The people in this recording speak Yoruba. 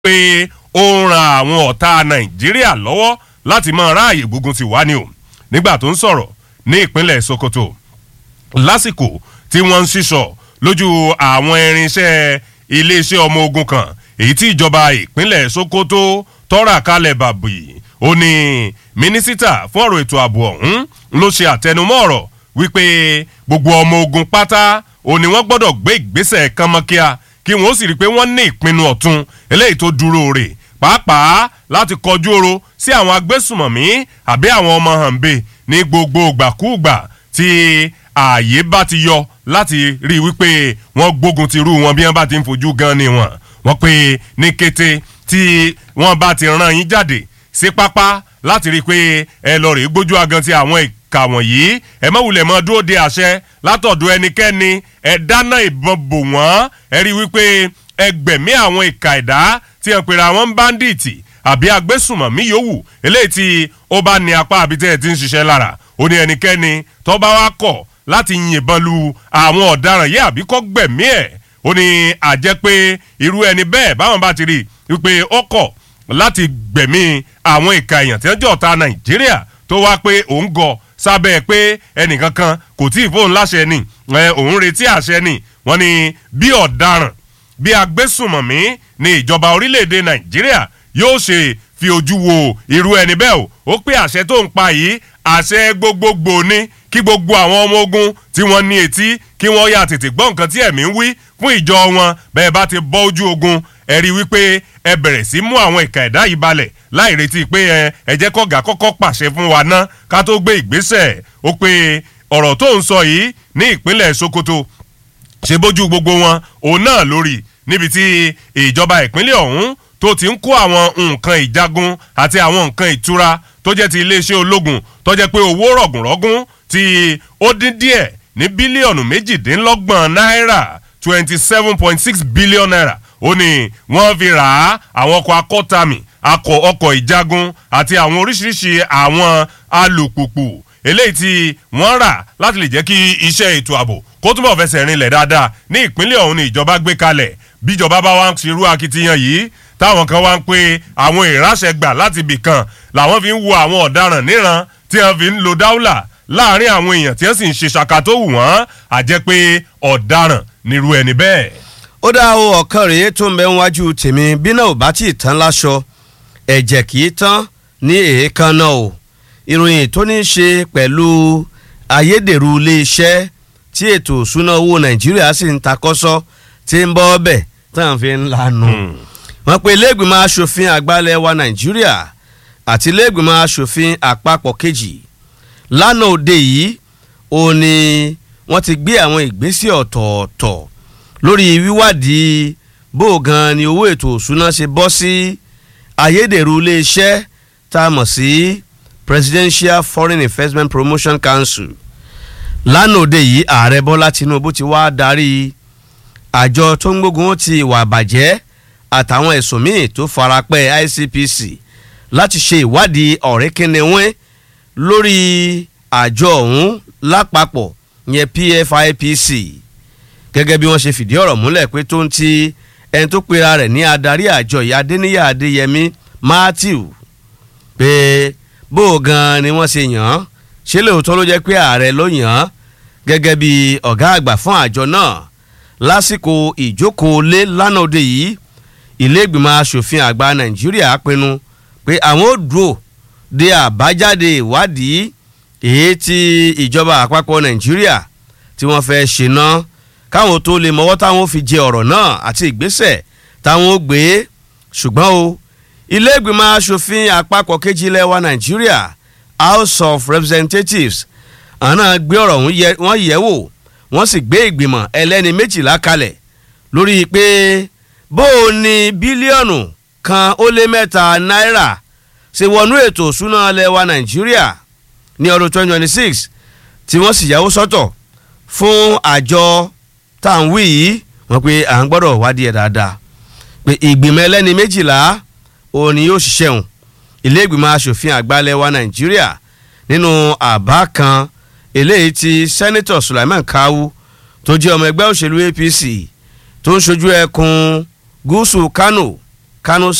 pé ó ń ran àwọn ọ̀tá nàìjíríà lọ́wọ́ láti máa ráàyè gbógun ti wá ni o nígbà tó ń sọ̀rọ̀ ní ìpínlẹ̀ sokoto lásìkò tí wọ́n ń ṣíṣọ lójú àwọn irinṣẹ́ iléeṣẹ́ ọmọ ogun kan èyí tí ìjọba ìpínlẹ̀ sokoto tọ́ra kalẹ̀ bàbí ó ní mínísítà fún ọ̀rọ̀ ètò ààbò ọ̀hún ló ṣe àtẹnumọ́ ọ̀rọ̀ wípé gbogbo ọmọ ogun pátá ó ní wọ́n gbọ́dọ̀ gbé ìgbésẹ̀ kánmọ́kíá kí wọ́n sì rí i pé wọ́n ní ìpinnu ọ̀tun eléyìí tó dúró rè pàápàá láti kọjú oro sí àwọn agbésùmọ̀mí àbí àwọn ọmọ hànbẹ ní gbogbo ìgbàkúùgbà tí ààyè bá ti yọ láti rí i wípé wọ́n gbógun ti rú wọn bí wọ́n bá ti ń fojú gan ni wọn wọ́n pé ní kété tí wọ́n bá ti rán yín jáde sí pápá láti rí i pé ẹ lọ rèé gbójú agan ti àwọn ìka wọ̀nyí ẹ má wulẹ̀ mọ́ dúró de àṣẹ látọ̀dọ̀ ẹnikẹ́ni ẹ dáná ìbọn bò wọ́n ẹ rí i wípé ẹ gbẹ̀mí àwọn ìka ẹ̀dá tí ẹ pèrè àwọn báńdíìtì àbí agbésùmọ̀mí yòówù eléyìí tí ó bá ní apá àbí tẹ́ ẹ ti ń ṣiṣẹ́ lára ó ní ẹnikẹ́ni tó bá wá kọ̀ láti yìnbọn lu àwọn ọ̀daràn yìí àbí kọ́ gbẹ̀mí ẹ̀ ó ní àjẹ́ pé irú ẹni bẹ́ẹ̀ báwọn bá ti rí i wípé ó kọ̀ láti gbẹ̀mí àwọn ìka èèyàn tí wọ́n jẹ́ ọ̀tá nàìjíríà tó wá pé òun gọ sábẹ́ pé ẹnìkankan kò tí ì fóun láṣẹ ni òun retí àṣẹ ni wọ́n ní bí ọ̀daràn bí agbésùmọ̀mí ní ìjọba orílẹ̀-èdè nàìjíríà yóò ṣe fi ojú wo irú ẹni bẹ́ẹ̀ o ó pé àṣẹ tó ń pa yìí àṣẹ gbogbogbò ni kí gbogbo àwọn ọmọ ogun tí wọ́n ní etí kí wọ́n yà tètè gbọ́ nǹkan tí ẹ̀mí ń wí fún ìjọ wọn bẹ́ẹ̀ bá ti bọ́ ojú ogun ẹ rí wípé ẹ bẹ̀rẹ̀ sí mú àwọn ìka ẹ̀dá yìí balẹ̀ láì retí pé ẹ ẹ jẹ́ kọ́gà kọ́kọ́ pàṣẹ fún wa ná ká tó gbé ìgbésẹ̀ ó pé ọ̀rọ̀ tó ń sọ yìí ní ìpínlẹ̀ sokoto ṣe bójú gbogbo wọn òun náà lórí níbi tí ìjọba ìpínlẹ̀ ọ̀hún tó ti ń kó àwọn nǹkan ìjagun àti àwọn nǹkan ìtura tó jẹ́ ti iléeṣẹ́ ológun tó jẹ́ pé owó rọ̀gùnrọ̀gùn tí ó dín díẹ̀ ní bílíọ̀nù méjìdínlọ́gbọ̀n náírà twenty seven point six billion naira ó ní wọ́n fi rà á àwọn ọkọ̀ akọ́tàmì akọ̀ ọkọ̀ ìjagun àti àwọn oríṣiríṣi àwọn alùpùpù eléyìí tí wọ́n rà láti lè jẹ́ kí iṣẹ́ ètò ààbò kó túbọ̀ fẹsẹ̀ rinlẹ̀ dáadáa ní ìpínlẹ̀ ọ̀hún ni ìjọba gbé kalẹ̀ bíjọba bá wá ń ṣerú akitiyan yìí táwọn kan wá ń pé àwọn ìránṣẹ́ gbà láti ibì kan làwọn fi ń wo àwọn ọ̀daràn níran tí wọ́n fi ń lo dáúlà láàrin àwọn èèyàn tí wọ́n sì ń ṣe ṣàkà tó wù wọ́n àjẹ́ pé ọ̀daràn nírú ẹni bẹ́ẹ̀. ó dá o ọ̀kan rèé tó ń bẹ níwájú tèmi bí náà ò bá tí ì tán láṣọ ẹ̀jẹ̀ kì í tán ní èékánná o ìròyìn tó ní í ṣe pẹ̀lú ayédèrú iléeṣẹ́ tí ètò ìṣúná owó nàìjíríà sì ń takọ́sọ́ tí ń bọ́ ọbẹ̀ tán fi ń lanu. wọ́n pe iléègbìmọ̀ asòfin àgbàlẹ̀ wa nàìjíríà àti iléègbìmọ̀ asòfin àpapọ̀ kejì lánàá òde yìí ó ní wọ́n ti gbé àwọn ìgbésẹ̀ ọ̀tọ̀ọ̀tọ̀ lórí wíwádìí bó gan ni owó ètò òṣùná ṣe bọ́ sí ayédèrú iléeṣẹ́ tá a mọ̀ sí presidential foreign investment promotion council lánàá òde yìí ààrẹ bọ́lá tinubu ti wá darí àjọ tó ń gbógun ti ìwà àbàjẹ́ àtàwọn ẹ̀sùn míì tó farapẹ́ icpc láti ṣe ìwádìí ọ̀rẹ́kẹ́nẹ́wẹ́ lórí àjọ ọ̀hún lápapọ̀ yẹn pfipc gẹ́gẹ́ bí wọ́n ṣe fìdí ọ̀rọ̀ múlẹ̀ pé tó ń ti ẹni tó pera rẹ̀ ní adarí àjọ ìyá adéníyà adéyẹmí matthew pé bó o gan ni wọ́n ṣe yàn án ṣé lóòótọ́ ló jẹ́ pé ààrẹ ló yàn án gẹ́gẹ́ bí ọ̀gá àgbà fún àjọ náà lásìkò ìjókòó lé lánàá òde yìí ilé ìgbìmọ̀ asòfin àgbà nàìjíríà pinnu pé àwọn ò dúró de àbájáde ìwádìí èyí tí ìjọba àpapọ̀ nàìjíríà tí wọ́n fẹ́ ṣe náà káwọn tó lè mọ́wọ́ táwọn fi jẹ ọ̀rọ̀ náà àti ìgbésẹ̀ táwọn ó gbé ṣùgbọ́n o ilé ìgbìmọ̀ asòfin àpapọ̀ kejì ilẹ̀ wa nàìjíríà house of representatives àná gbé ọ̀rọ̀ wọn yẹ̀ wò wọ́n sì gbé ìgbìmọ̀ ẹlẹ́ni méjìlá kalẹ̀ lórí pé bó o ní bílíọ̀nù kan ó lé mẹ́ta náírà ṣe wọnú ètò ìṣúná ilẹ̀ wa nàìjíríà ní ọdún 2026 tí wọ́n sì yàwó sọ́tọ̀ fún àjọ tá à ń wí yìí wọ́n pe à ń gbọ́dọ̀ wádìí ẹ̀ dáadáa pé ìgbìmọ̀ ẹlẹ́ni méjìlá òun ni yóò ṣiṣẹ́ hùn ilé ìgbìmọ̀ asòfin àgbàlẹ̀ wa nàìjíríà nínú àbá kan eléyìí tí sẹ́nitọ̀ sulaiman kawu tó jẹ́ ọmọ ẹgbẹ́ òṣèlú apc tó ń ṣojú ẹkùn gúúsù kano kano